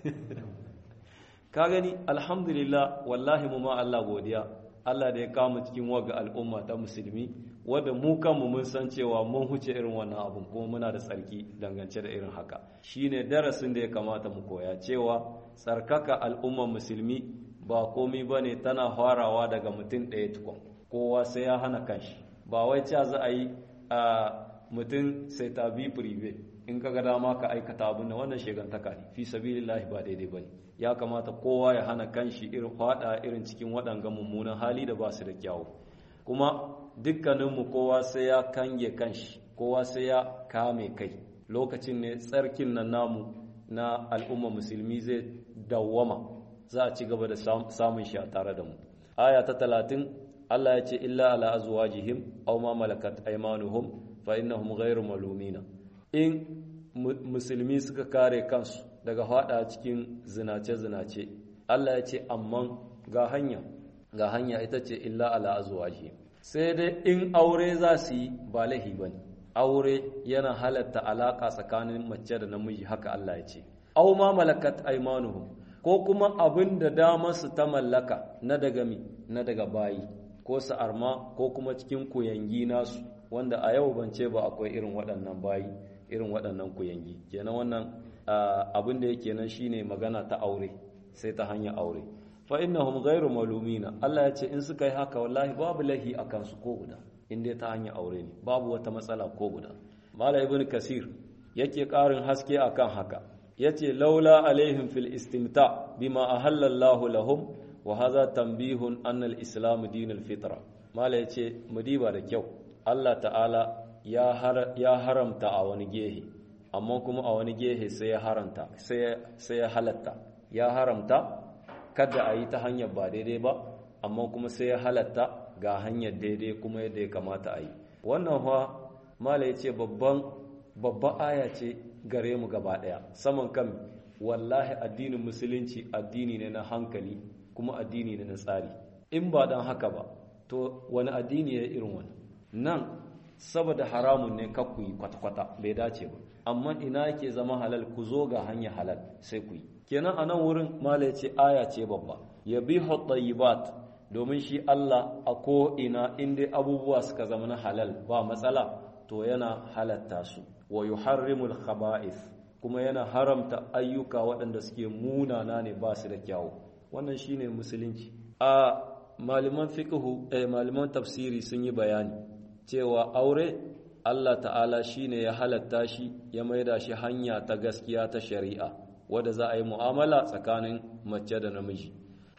ka gani alhamdulillah wallahi mu ma Allah godiya Allah da ya kama cikin waga al'umma ta musulmi wadda mu kanmu mun san cewa mun huce irin wannan abun kuma muna da tsarki dangance da irin haka shine darasin da ya kamata mu koya cewa tsarkaka al'ummar musulmi ba komai bane tana farawa daga mutum ɗaya tukun kowa sai ya hana kanshi ba wai cewa za a yi a mutum sai ta bi prive in ka ga dama ka aikata abin da wannan shegantaka ne fi sabilillahi ba daidai bane ya kamata kowa ya hana kanshi irin fada irin cikin waɗanga mummunan hali da ba su da kyawu kuma dukkaninmu kowa sai ya kange kanshi kowa sai ya kame kai lokacin ne tsarkin nan namu na al'umma musulmi zai dawwama za a ci gaba da samun shi a tare da mu aya ta talatin Allah ya ce illa ala azwajihim aw ma malakat aymanuhum fa innahum ghayru malumina in musulmi suka kare kansu daga hada cikin zinace-zinace Allah ya ce amman ga hanya ga hanya ita ce illa ala azwaji sai dai in aure za su yi ba lahi bane aure yana halatta alaka tsakanin mace da namiji haka Allah ya ce aw ma malakat aymanuhum ko kuma abin da damar su ta mallaka na daga mi na daga bayi ko su arma ko kuma cikin kuyangi nasu wanda a yau ban ce ba akwai irin waɗannan bayi irin waɗannan kuyangi kenan wannan abin da yake nan shine magana ta aure sai ta hanyar aure fa innahum ghairu malumina Allah ya ce in suka yi haka wallahi babu lahi a kansu ko guda in dai ta hanyar aure ne babu wata matsala ko guda mala ibn kasir yake ƙarin haske akan haka yace laula alaihim fil istimta bima ahalla Allahu lahum wa hadha tanbihun anna al-islam dinul fitra mala yace mudiba da kyau Allah ta'ala ya haramta a wani gehe amma kuma a wani gehe sai ya haramta sai ya halatta ya haramta kada a yi ta hanyar ba daidai ba amma kuma sai ya halatta ga hanyar daidai kuma yadda ya kamata a yi wannan fa mala ya ce babban babba aya ce gare mu gaba daya saman kan wallahi addinin musulunci addini ne na hankali kuma addini ne na tsari in ba dan haka ba to wani addini ya irin wani nan saboda haramun ne ka ku yi kwata-kwata bai dace ba amma ina yake zama halal ku zo ga hanya halal sai ku yi kenan a nan wurin mala ya ce aya ce babba ya bi tayyibat domin shi Allah a ko ina inda abubuwa suka zama na halal ba matsala to yana halatta su wa yuharrimul khaba'ith kuma yana haramta ayyuka waɗanda suke munana ne ba su da kyawu wannan shine musulunci a malaman fiqhu eh malaman tafsiri sun yi bayani cewa aure Allah ta'ala shi ne ya halatta shi ya maida shi hanya ta gaskiya ta shari'a wadda za a yi mu'amala tsakanin mace da namiji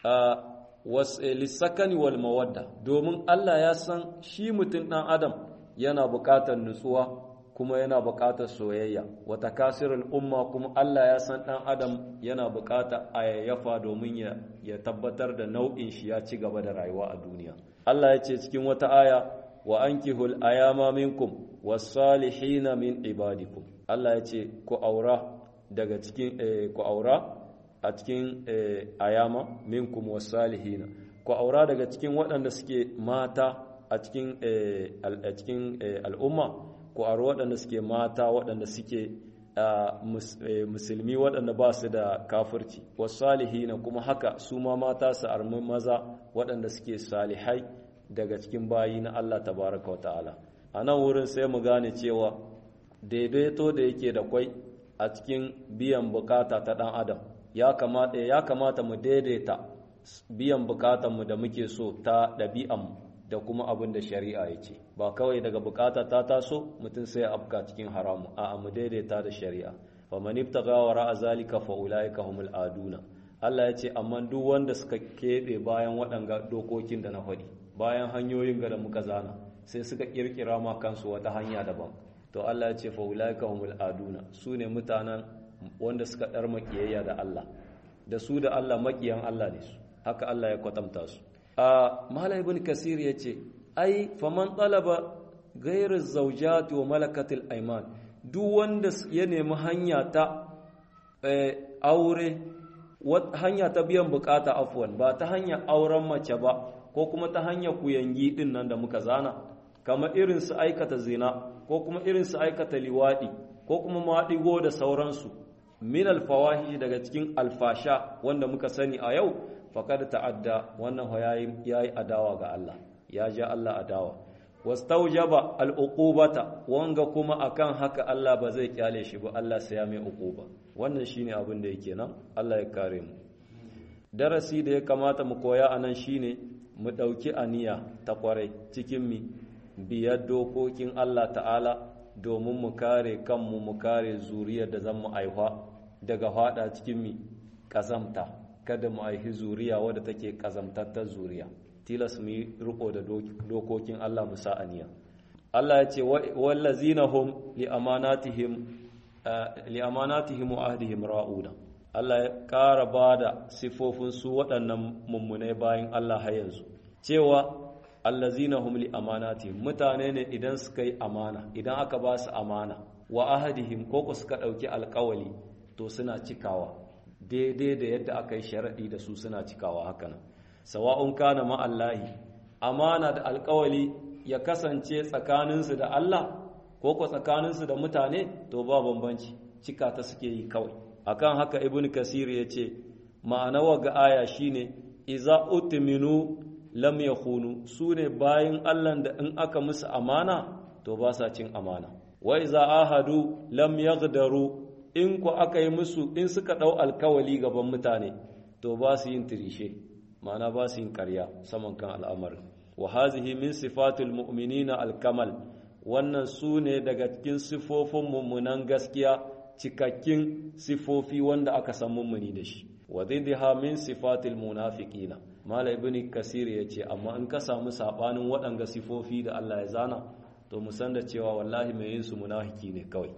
lissakani wal mawadda domin Allah ya san shi mutum ɗan adam yana buƙatar nutsuwa kuma yana buƙatar soyayya wata kasirul umma kuma Allah ya san ɗan adam yana buƙatar ayyafa domin ya, ya tabbatar da nau'in shi ya ci gaba da rayuwa a duniya Allah ya ce cikin wata aya wa ankihul ayama minkum was-salihina min ibadikum Allah ya ce ku aura daga cikin ku aura a cikin ayama minkum was-salihina ku aura daga cikin waɗanda suke mata a cikin al'umma ku auri waɗanda suke mata waɗanda suke musulmi waɗanda ba su da kafirci wasu salihina kuma haka su ma mata su armi maza waɗanda suke salihai daga cikin bayi na Allah tabaraka wa ta'ala a nan wurin sai mu gane cewa daidaito da yake da kwai a cikin biyan bukata ta ɗan adam ya kamata ya kamata mu daidaita biyan bukatanmu da muke so ta ɗabi'anmu da kuma abin da shari'a ya ce ba kawai daga bukata ta taso mutum sai afka cikin haramu a mu daidaita da shari'a fa man ibtaga wara zalika fa ulaika humul aduna Allah ya ce amma duk wanda suka kebe bayan waɗanga dokokin da na faɗi bayan hanyoyin ga da muka zana sai suka kirkira ma kansu wata hanya daban to Allah ya ce fa ulaika humul aduna su ne mutanen wanda suka dar makiyayya da Allah da su da Allah makiyan Allah ne su haka Allah ya kwatanta su a mala ibn kasir ya ce ai faman talaba gairar zaujati wa malakatil aiman duk wanda ya nemi hanya ta aure hanya ta biyan bukata afwan ba ta hanyar auren mace ba ko kuma ta hanyar kuyangi din nan da muka zana kamar irin su aikata zina ko kuma irin su aikata liwadi ko kuma maɗigo da sauransu min alfawahi daga cikin alfasha wanda muka sani a yau faƙad ta'adda wannan ya yi adawa ga Allah ya ja Allah adawa wastaujaba al'uqubata wanga kuma akan haka Allah ba zai kyale shi ba Allah sai ya mai uquba wannan shine abin da yake nan Allah ya kare mu darasi da ya kamata mu koya anan shine mu dauki aniya ta kwarai cikin mi biyar dokokin Allah ta'ala domin mu kare kanmu mu kare zuriyar da zan mu aiwa daga fada cikin mi kazamta kada mu aihi zuriya wadda take kazamtattar zuriya tilas mu yi riko da dokokin Allah mu sa'aniya Allah ya ce wallazina hum li amanatihim li amanatihim wa ahdihim ra'una Allah ya ƙara bada sifofin su waɗannan mummunai bayan Allah har yanzu cewa allazina hum li amanatihim mutane ne idan suka yi amana idan aka ba su amana wa ahdihim ko ku suka ɗauki alƙawali to suna cikawa daidai da yadda aka yi sharaɗi da su suna cikawa hakanan sawa'un kana ma'allahi amana da alkawali ya kasance tsakaninsu da Allah ko ko tsakaninsu da mutane to ba bambanci cika ta suke yi kawai akan haka ibn kasir ya ce ma'ana ga aya shine iza utminu lam yakhunu sune bayin Allah da in aka musu amana to ba sa cin amana wa iza ahadu lam yaghdaru in ku aka yi musu in suka ɗau alkawali gaban mutane to ba su yin tirishe ma'ana ba su yin karya saman kan al'amarin wa hazihi min sifatul mu'minina alkamal wannan su ne daga cikin sifofin mummunan gaskiya cikakkin sifofi wanda aka san mummuni da shi wa zidha min sifatil munafiqina mala ibn kasir yace amma in ka samu sabanin waɗanga sifofi da Allah ya zana to mu san da cewa wallahi mai yin su munafiki ne kawai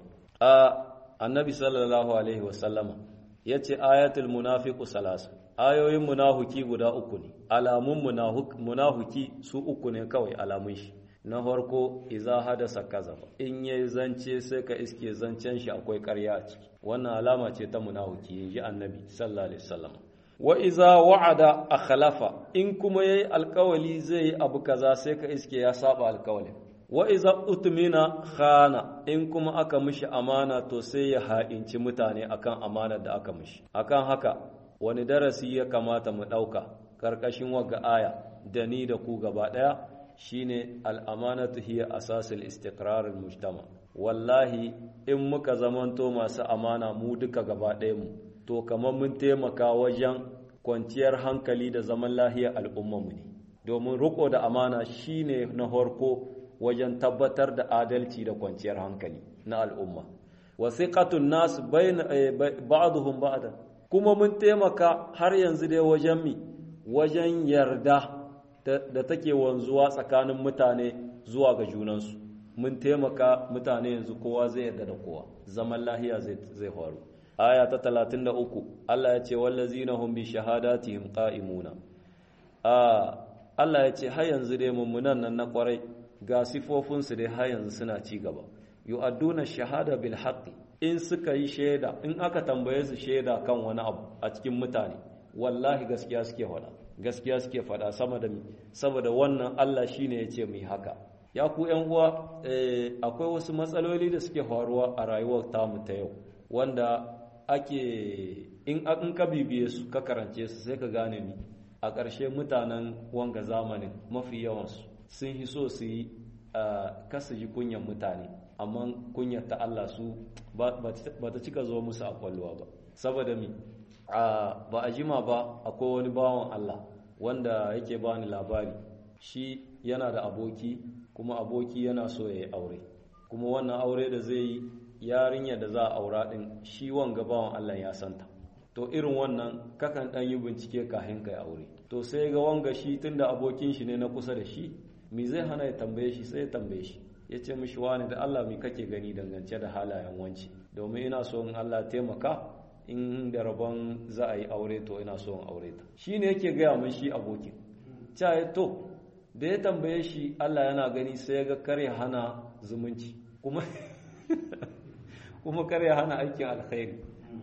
a annabi sallallahu alaihi wasallama ya ce ayatul munafiqu salasa ayoyin munahuki guda uku ne alamun munahuki su uku ne kawai alamun shi na farko iza hadasa kazaba in yayi zance sai ka iske zancen shi akwai ƙarya a ciki wannan alama ce ta munahuki yaji annabi sallallahu alaihi wasallama wa iza wa'ada akhlafa in kuma yayi alkawali zai yi abu kaza sai ka iske ya saba alkawalin wa iza utmina khana in kuma aka mishi amana to sai ya ha'inci mutane akan amanar da aka mishi akan haka wani darasi ya kamata mu ɗauka ƙarƙashin wagga aya da ni da ku gaba ɗaya shine al'amanatu hiya asasul istiqrar mujtama wallahi in muka zamanto masu amana mu duka gaba ɗaya mu to kamar mun taimaka wajen kwanciyar hankali da zaman lahiyar al'ummarmu ne domin riko da amana shine na farko wajen tabbatar da adalci da kwanciyar hankali na al'umma wasiqatun nas bayna ba'dhum ba'da kuma mun taimaka har yanzu dai wajen mi wajen yarda da take wanzuwa tsakanin mutane zuwa ga junansu mun taimaka mutane yanzu kowa zai yarda da kowa zaman lahiya zai faru aya ta 33 Allah ya ce wallazina hum bi shahadatihim qa'imuna a Allah ya ce har yanzu dai mummunan nan na kwarai ga sifofin su dai har yanzu suna ci gaba yu'adduna shahada bil haqqi in suka yi shaida in aka tambaye su shaida kan wani abu a cikin mutane wallahi gaskiya suke faɗa gaskiya suke faɗa sama da saboda wannan Allah shine ya ce mu yi haka ya ku ‘yan uwa akwai wasu matsaloli da suke faruwa a rayuwar tamu ta yau wanda ake in ka bibiye su ka karance su sai ka gane ni a ƙarshe mutanen wanga zamanin mafi yawansu sun hi so su yi kasa ji kunyan mutane amma kunyar ta Allah su ba ta cika zo musu a kwallowa ba saboda mi ba a jima ba akwai wani bawan Allah wanda yake bani labari shi yana da aboki kuma aboki yana so ya yi aure kuma wannan aure da zai yi yarinya da za a aura din shi wanga bawan Allah ya santa to irin wannan kakan dan yi bincike kafin kai aure to sai ga wanga shi tunda abokin shi ne na kusa da shi me zai hana ya tambaye shi sai ya tambaye shi ya ce mishi wani da Allah me kake gani dangance da halayen wanci domin ina so in Allah taimaka in da rabon za a yi aure to ina so in aure ta shi ne yake gaya min shi abokin ca to da ya tambaye shi Allah yana gani sai ga kare hana zumunci kuma kuma kare hana aikin alkhairi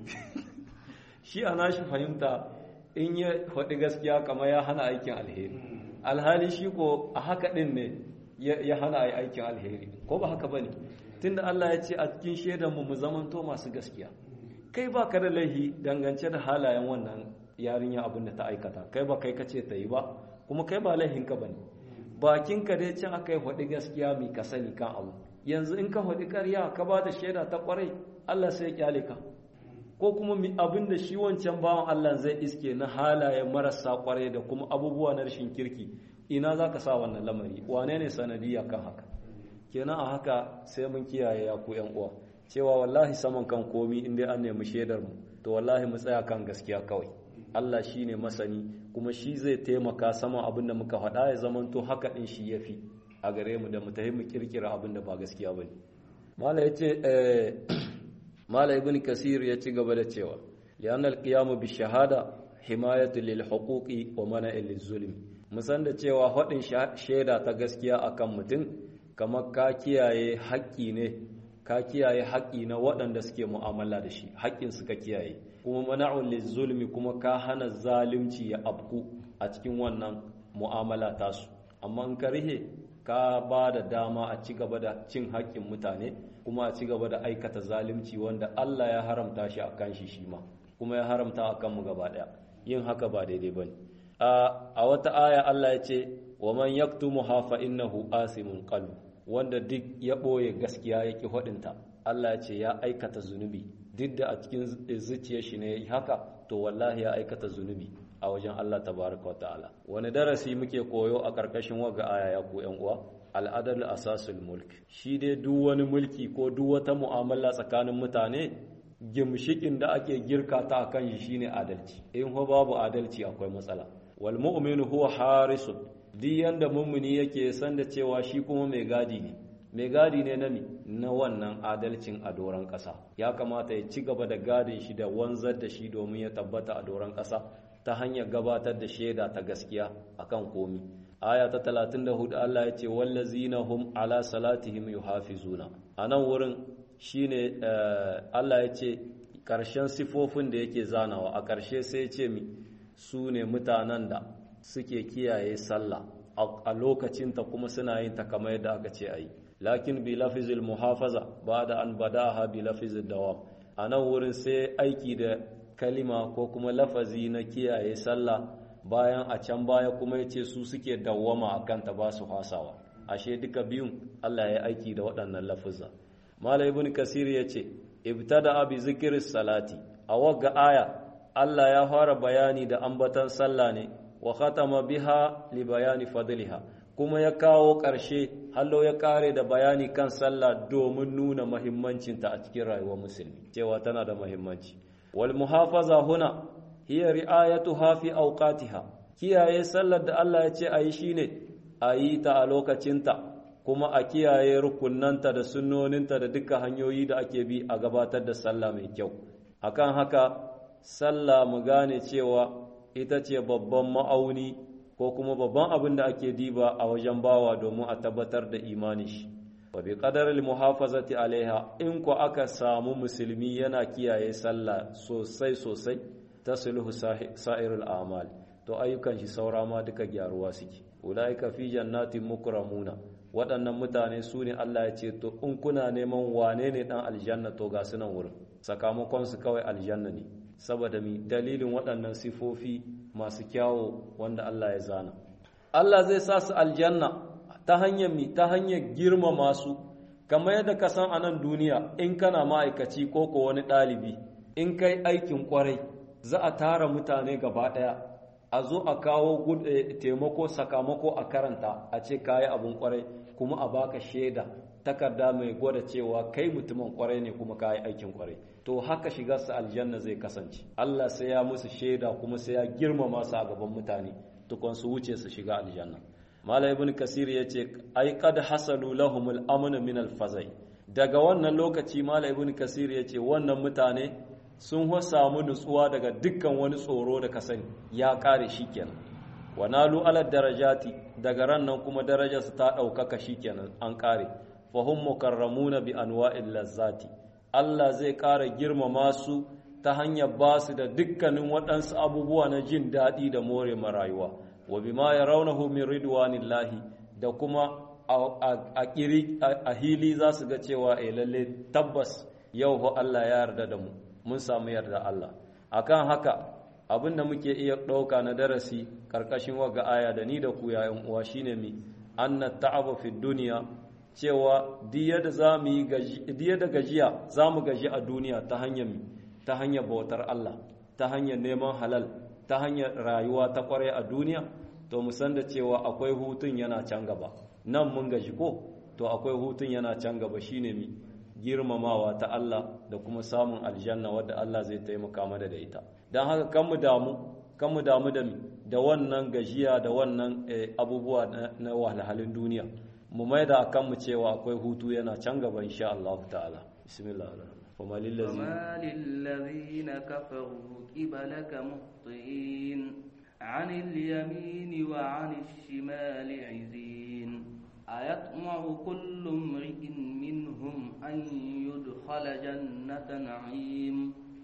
shi ana shi fahimta in ya faɗi gaskiya kamar ya hana aikin alheri alhali shi ko a haka ɗin ne ya hana aikin alheri ko ba haka ba ne tunda Allah ya ce a cikin shaidanmu mu zamanto masu gaskiya kai ba ka da laihi dangance da halayen wannan yarinya abin da ta aikata kai ba kai kace ta yi ba kuma kai ba laihinka ba ne bakinka dai can aka yi faɗi gaskiya mai ka sani kan abu yanzu in ka faɗi ƙarya ka ba da shaida ta ƙwarai Allah sai ya kyale ka ko kuma abin da shi wancan bawan Allah zai iske na halayen marasa ƙwarai da kuma abubuwa na rashin kirki ina za ka sa wannan lamari wane ne sanadiyya kan haka kenan a haka sai mun kiyaye ya ku yan uwa cewa wallahi saman kan komi in dai an nemi shaidar mu to wallahi mu tsaya kan gaskiya kawai Allah shi ne masani kuma shi zai taimaka sama abin da muka faɗa ya zamanto haka ɗin shi ya fi a gare mu da mu tafi mu kirkira abin da ba gaskiya ba ne mala ya ce mala ibn kasir ya ci gaba da cewa liyan alqiyamu bi shahada himayatu lil huquqi wa mana'il lil zulmi musan da cewa faɗin shaida ta gaskiya akan mutum kamar ka kiyaye haƙƙi ne ka kiyaye haƙƙi na waɗanda suke mu'amala da shi haƙƙin suka kiyaye kuma mana'un zulmi kuma ka hana zalunci ya afku a cikin wannan mu'amala tasu amma in ka rihe ka ba da dama a ci gaba da cin haƙƙin mutane kuma a ci gaba da aikata zalunci wanda Allah ya haramta shi akan shi shi ma kuma ya haramta akan mu gaba ɗaya yin haka ba daidai bane a wata aya Allah ya ce wa man yaktumuha fa innahu asimun qalbu wanda duk ya ɓoye gaskiya ya ƙi faɗinta Allah ce ya aikata zunubi duk da a cikin zuciyar shi ne haka to wallahi ya aikata zunubi a wajen Allah tabaraka wa ta'ala wani darasi muke koyo a ƙarƙashin waga aya ya ku ƴan uwa al'adal asasul mulk shi dai duk wani mulki ko duk wata mu'amala tsakanin mutane gimshikin da ake girka ta akan shi shine adalci in ho babu adalci akwai matsala wal mu'minu huwa harisun duk yanda mummuni yake san da cewa shi kuma mai gadi ne mai gadi ne na mi na wannan adalcin a doron ƙasa ya kamata ya ci gaba da gadin shi da wanzar da shi domin ya tabbata a doron ƙasa ta hanyar gabatar da shaida ta gaskiya akan komi aya ta 34 Allah ya ce wallazina hum ala salatihim yuhafizuna anan wurin shine Allah ya ce ƙarshen sifofin da yake zanawa a ƙarshe sai ya ce mi su ne mutanen da suke kiyaye sallah a lokacinta kuma suna yin ta kamar yadda aka ce ayi lakin bi lafizil muhafaza ba da an badaha bi lafizil dawam a nan wurin sai aiki da kalima ko kuma lafazi na kiyaye sallah bayan a can baya kuma ya ce su suke dawwama a kanta ba su hasawa ashe duka biyun Allah ya aiki da waɗannan lafuzza Malam ibn Kasir ya ce ibtada bi zikris salati a wagga aya Allah ya fara bayani da ambatan sallah ne wa khatama biha li bayani fadliha kuma ya kawo ƙarshe hallo ya kare da bayani kan sallah domin nuna muhimmancinta a cikin rayuwar musulmi cewa tana da muhimmanci wal muhafaza huna hiya ri'ayatuha fi awqatiha kiyaye sallar da Allah ya ce ayi shine ayi ta a lokacinta kuma a kiyaye rukunanta da sunnoninta da duka hanyoyi da ake bi a gabatar da sallah mai kyau akan haka sallah mu gane cewa ita ce babban ma'auni ko kuma babban abin da ake diba a wajen bawa domin a tabbatar da imani shi wa bi qadaril muhafazati alaiha in ko aka samu musulmi yana kiyaye sallah sosai sosai tasluhu sa'irul a'mal to ayyukan shi saura ma duka gyaruwa suke ulaika fi jannatin mukramuna waɗannan mutane su ne Allah ya ce to in kuna neman wane ne dan aljanna to ga sunan wurin sakamakon su kawai aljanna ne saboda mi dalilin waɗannan sifofi masu kyawo wanda Allah ya zana Allah zai sa su aljanna ta hanyar mi ta hanyar girmama su kamar yadda ka san a nan duniya in kana ma'aikaci ko ko wani ɗalibi in kai aikin kwarai za a tara mutane gaba ɗaya a zo a kawo taimako sakamako a karanta a ce kayi abin kwarai kuma a baka shaida takarda mai gwada cewa kai mutumin kwarai ne kuma kayi aikin kwarai to haka shiga su aljanna zai kasance Allah sai ya musu shaida kuma sai ya girmama su a gaban mutane tukun su wuce su shiga aljanna mala ibn kasir yace ai qad hasalu lahumul amn min al fazai daga wannan lokaci mala ibn kasir yace wannan mutane sun samu nutsuwa daga dukkan wani tsoro da ka sani ya kare shikenan wa nalu ala darajati daga ran nan kuma darajarsu ta ɗaukaka shikenan an kare fahum mukarramuna bi anwa'il lazzati Allah zai ƙara girmama su ta hanyar ba su da dukkanin waɗansu abubuwa na jin daɗi da more marayuwa wa bima yarawnahu min ridwanillahi da kuma a kiri a hili za su ga cewa eh lalle tabbas yau ho Allah ya yarda da mu mun samu yarda Allah akan haka abin da muke iya ɗauka na darasi ƙarƙashin waga aya da ni da ku yayin uwa shine mi anna ta'aba fi duniya cewa diya da zamu yi diya da gajiya zamu gaji a duniya ta hanyar mi ta hanyar bautar Allah ta hanyar neman halal ta hanyar rayuwa ta kware a duniya to mu san da cewa akwai hutun yana can gaba nan mun gaji ko to akwai hutun yana can gaba shine mi girmamawa ta Allah da kuma samun aljanna wadda Allah zai taimaka mana da ita don haka kan mu damu kan mu damu da da wannan gajiya da wannan abubuwa na wahalhalun duniya mu mai da akan mu cewa akwai hutu yana can gaba insha Allah ta'ala bismillah وما للذين كفروا قبلك مهطئين عن اليمين وعن الشمال عزين أيطمع كل امرئ منهم أن يدخل جنة نعيم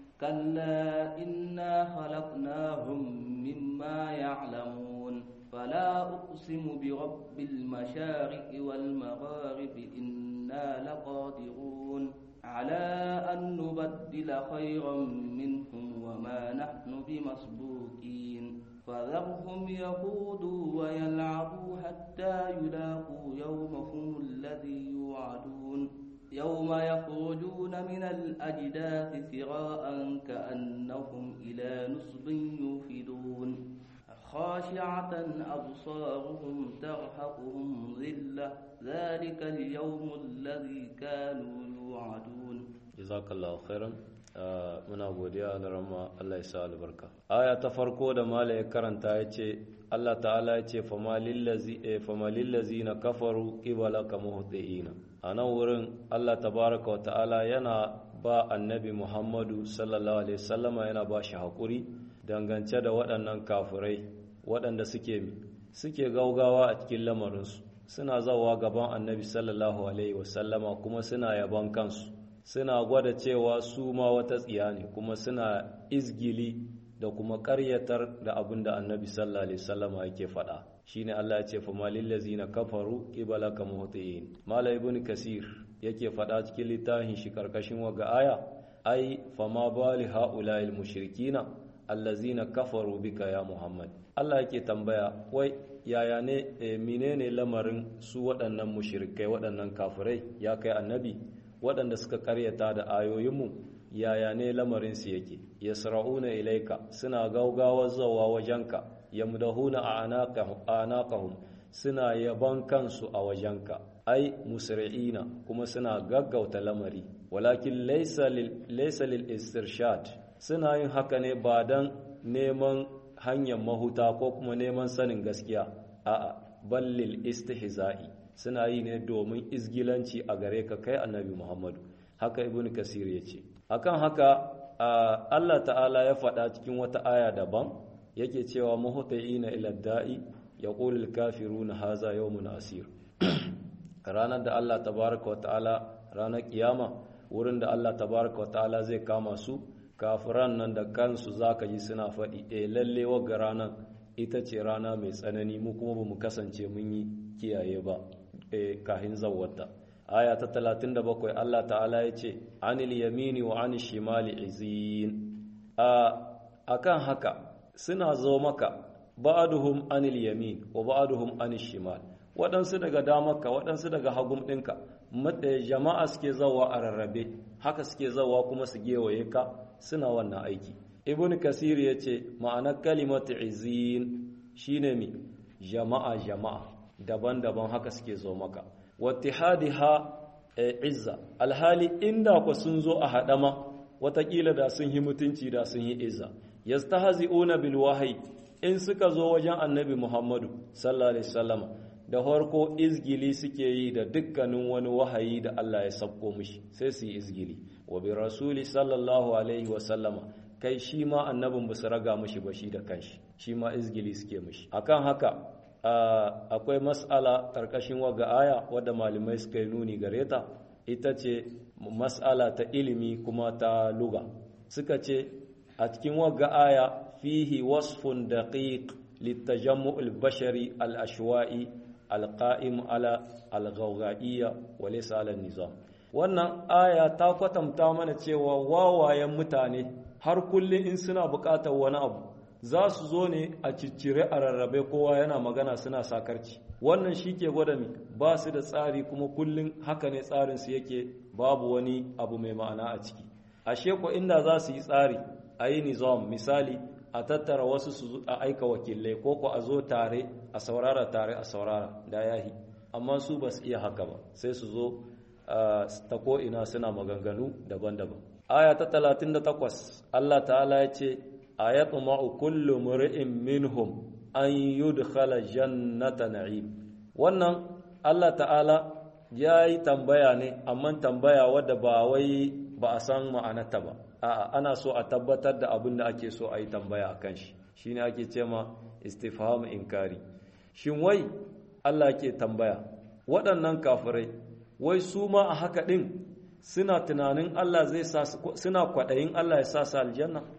كلا إنا خلقناهم مما يعلمون فلا أقسم برب المشارق والمغارب إنا لقادرون على أن نبدل خيرا منهم وما نحن بمسبوقين فذرهم يخوضوا ويلعبوا حتى يلاقوا يومهم الذي يوعدون يوم يخرجون من الأجداث سراء كأنهم إلى نصب يوفدون خاشعة أبصارهم ترهقهم ذلة ذلك اليوم الذي كانوا يوعدون جزاك الله خيرا muna godiya da rama Allah ya sa albarka aya ta farko da mala ya karanta ya ce Allah ta'ala ya ce famalillazi na kafaru qibalaka muhtiina a nan wurin Allah tabaraka wa ta'ala yana ba annabi Muhammadu sallallahu alaihi wasallama yana ba shi haƙuri dangance da waɗannan kafirai waɗanda suke suke gaugawa a cikin lamarinsu suna zawa gaban annabi sallallahu alaihi wasallama kuma suna yaban kansu suna gwada cewa su ma wata tsiya ne kuma suna izgili da kuma ƙaryatar da abin da annabi sallallahu alaihi wasallama yake faɗa shine Allah ya ce fa malil ladzina kafaru qibalaka muhtiin mala ibn kasir yake faɗa cikin littafin shi karkashin waga aya ai fa ma bali haula'il mushrikina allazina kafaru bika ya muhammad Allah yake tambaya wai yaya ne menene lamarin su waɗannan mushrikai waɗannan kafirai ya kai annabi waɗanda suka karyata da ayoyinmu yaya ne lamarinsu yake yasra'una ilaika suna gaugawa zawa wajenka yamdahuna anaqahum suna yaban kansu a wajenka ai musri'ina kuma suna gaggauta lamari walakin laysa lil laysa lil istirshad suna yin haka ne ba dan neman hanyar mahuta ko kuma neman sanin gaskiya a'a ballil istihza'i suna yi ne domin izgilanci a gare ka kai annabi Muhammadu haka ibn kasir ya ce akan haka Allah ta'ala ya faɗa cikin wata aya daban yake cewa muhtaina ila da'i yaqulul kafiruna haza yawmun asir ranar da Allah tabaraka wa ta'ala ranar kiyama wurin da Allah tabaraka wa ta'ala zai kama su kafiran nan da kansu zaka ji suna faɗi eh lalle wagga ranar ita ce rana mai tsanani mu kuma bamu kasance mun yi kiyaye ba eh kahin zawwata aya ta 37 Allah ta'ala ya ce anil yamini wa anil shimali izin a akan haka suna zo maka ba'aduhum anil yamin wa ba'aduhum anil shimal waɗansu daga damarka waɗansu daga hagun ɗinka jama'a suke zawa a rarrabe haka suke zawa kuma su gewaye ka suna wannan aiki ibn kasir ya ce ma'anar kalimatu izin shine mi jama'a jama'a daban-daban haka suke zo maka wattihadiha izza alhali inda ku sun zo a haɗama watakila da sun yi mutunci da sun yi izza yastahzi'una bil wahyi in suka zo wajen annabi Muhammadu sallallahu alaihi wasallam da farko izgili suke yi da dukkanin wani wahayi da Allah ya sabko mishi sai su yi izgili wa bi rasuli sallallahu alaihi wasallama kai shi ma annabin ba su raga mishi ba shi da kanshi shi ma izgili suke mishi akan haka akwai mas'ala karkashin waga aya wadda malamai suka yi nuni gare ta ita ce mas'ala ta ilimi kuma ta luga suka ce a cikin waga aya fihi wasfun daqiq litajammu al-bashari al-ashwa'i al-qa'im ala al-ghawga'iyya wa laysa ala nizam wannan aya ta kwatanta mana cewa wawayen mutane har kullum in suna buƙatar wani abu za su zo ne a ciccire a rarrabe kowa yana magana suna sakarci wannan shi ke gwada mi ba su da tsari kuma kullum haka ne tsarinsu yake babu wani abu mai ma'ana a ciki ashe ko inda za su yi tsari a yi nizam misali a tattara wasu su a aika wakilai ko ko a zo tare a saurara tare a saurara da yahi amma su ba su iya haka ba sai su zo ta ko'ina suna maganganu daban-daban aya ta 38 Allah ta'ala ya ce ayatma'u kullu mur'in minhum an yudkhala jannata na'im wannan Allah ta'ala ya yi tambaya ne amma tambaya wadda ba wai ba a san ma'anarta ba a'a ana so a tabbatar da abin da ake so a yi tambaya akan shi shine ake ce ma istifham inkari shin wai Allah ke tambaya waɗannan kafirai wai su ma a haka ɗin suna tunanin Allah zai sa suna kwaɗayin Allah ya sa su aljanna